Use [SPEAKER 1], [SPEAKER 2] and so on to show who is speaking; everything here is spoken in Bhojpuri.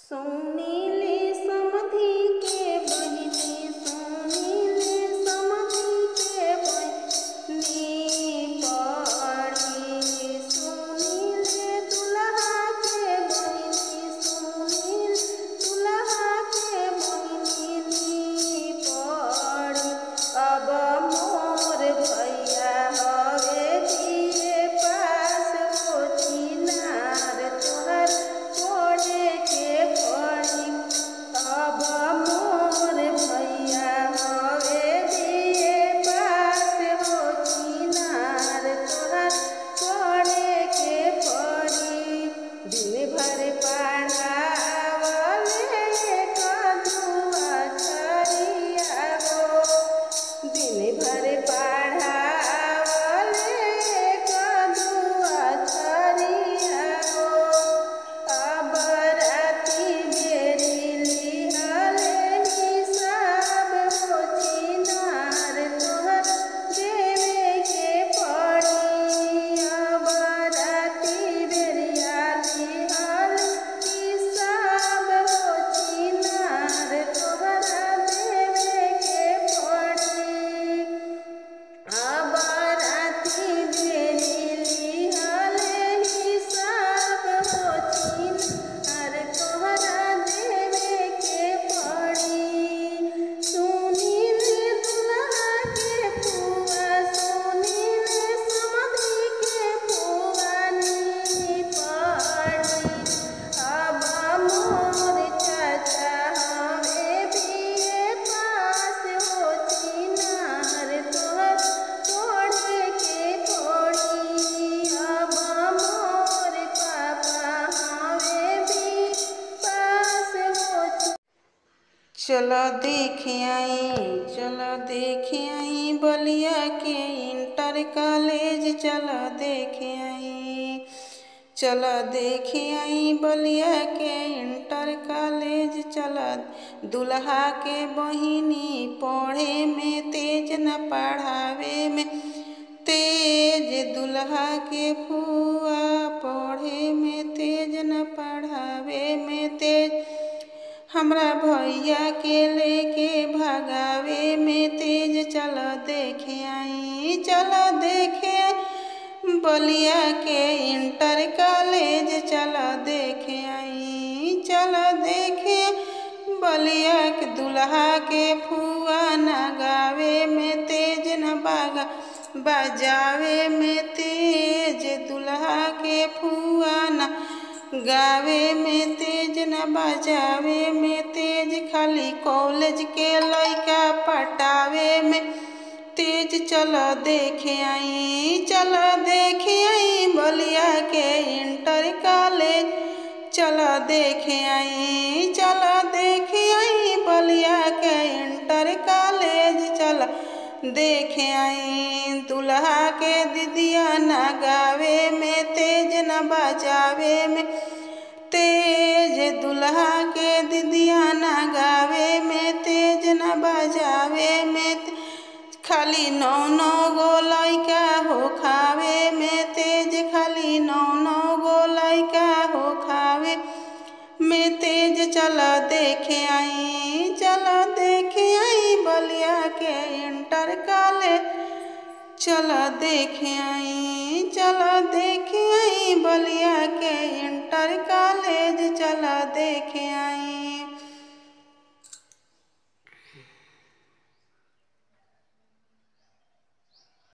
[SPEAKER 1] सुनीले समधि के बहिनी सुनीले समधि के बहिनी पड़ी सुनीले दुल्हा के बहिनी सुनील दुल्हा के बहिनी पड़ी अब मोर भैया हवे दिए पास कोची नार तोहर पढ़े के पड़ी अब मोर भैया हवे दिए पास कोची नार तोहर पढ़े के पड़ी दिन भर पढ़ावले कदुआ छरिया हो दिन भर पढ़ावले कदुआ छरिया हो अब राति बेरी लिहले हिसाब होची नार तोहर देवे के पड़ी अब राति बेरिया लिहल हिसाब होची नार तोहरा देवे के पड़ी अब राति बेरी लिहले हिसाब होची नार तोहरा देवे के पड़ी सुनील दुल्हा के फुआ सुनील समधि के फुआनी पड़ी अब मोर चाचा हवे बिए पास होची नार तोहर पढ़े के पड़ी अब मोर पापा हवे भी पास होची चलो देखे आई चलो देखे आई बलिया के इंटर कॉलेज चलो देखे आई चलो देखे आई बलिया के इंटर कॉलेज चलो दुल्हा के बहिनी पढ़े में तेज न पढ़ावे में तेज दुल्हा के फुआ पढ़े में तेज न पढ़ावे में तेज हमरा भैया के लेके भगावे में तेज चलो देखे आई चलो देखे बलिया के इंटर कॉलेज चलो देखे आई चलो देखे बलिया के दुल्हा के फुआ न गावे में तेज न बागा बजावे में तेज दुल्हा के फुआ न गावे में तेज न बजावे में तेज खाली कॉलेज के लइका पटावे में तेज चलो देखे आई चलो देखे आई बलिया के इंटर कॉलेज चलो देखे आई चलो देखे आई बलिया के इंटर कॉलेज चलो देखे आई दुल्हा के दीदिया न गावे में तेज न बजावे में तेज दुल्हा के दीदिया न गावे में तेज न बजावे में ते- खाली नौ नौ गो लइका हो खावे में तेज खाली नौ नौ गो लइका हो खावे में तेज चलो देखे आई चलो देखे आई बलिया के इंटर कॉलेज चलो देखे आई चलो देखे आई बलिया के इंटर कॉलेज चलो देखे आई